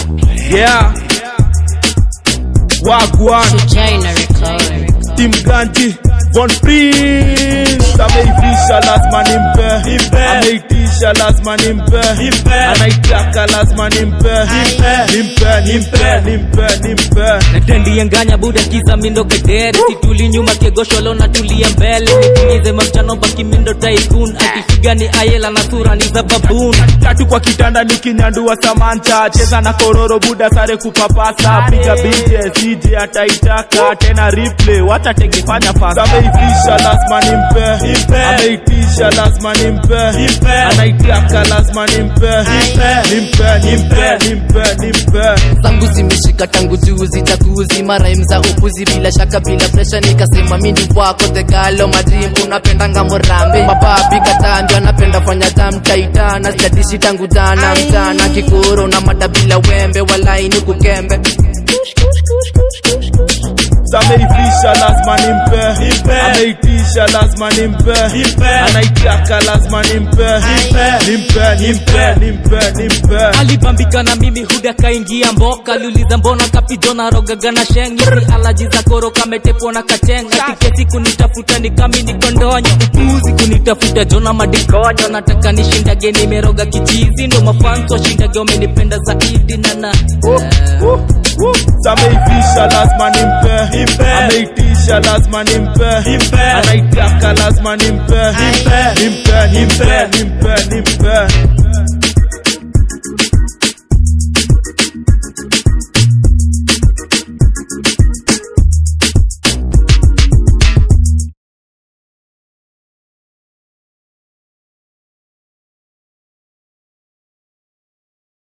Yeah. Wagwan. China record. Tim Ganji. Von Prince. Ameivisha lazima nimpe. Nimpe. Ameitisha lazima nimpe. Nimpe. Anaitaka lazima nimpe. Nimpe, nimpe, nimpe, nimpe. natendienganya buda kiza mindo gedere situli nyuma kegosholo na tulia mbele nikinyize machano baki mindo taikun akifiga ni ayela na sura ni za babun tatu kwa kitanda nikinyandua samanta cheza na kororo buda sare kupapasa piga binte sije ataitaka tena replay watatengefanya fasa ameivisha lazima nimpe Nimpe. ameitisha lazima nimpe Nimpe. anaitaka lazima nimpe nimpe nimpe nimpe nimpe zangu zimeshika tangu juzi jakuzi maraim za upuzi bila shaka bila presha nikasema mindi wako tegalo madrim unapendanga morambe mababi katandio anapenda fanya tamtaitana sijadishi tangu jana mchana kikoro na mada bila wembe walaini kukembe ameivisha lazima nimpe Nimpe. ameitisha lazima nimpe Nimpe. anaitaka lazima nimpe nimpe nimpe nimpe nimpe alibambika na mimi huda kaingia mboka liuliza mbona kapijona rogaga na sheng hizi alaji za koro kametepwa na katenga tiketi kunitafuta ni kami nikondonyo upuzi kunitafuta jona madikonyo nataka nishindage nimeroga kichizi ndo mafanso washindage wamenipenda zaidi nana ameivisha lazima nimpe Nimpe. ameitisha lazima nimpe Nimpe. anaitaka lazima nimpe Nimpe. nimpe nimpe Nimpe. nimpe nimpe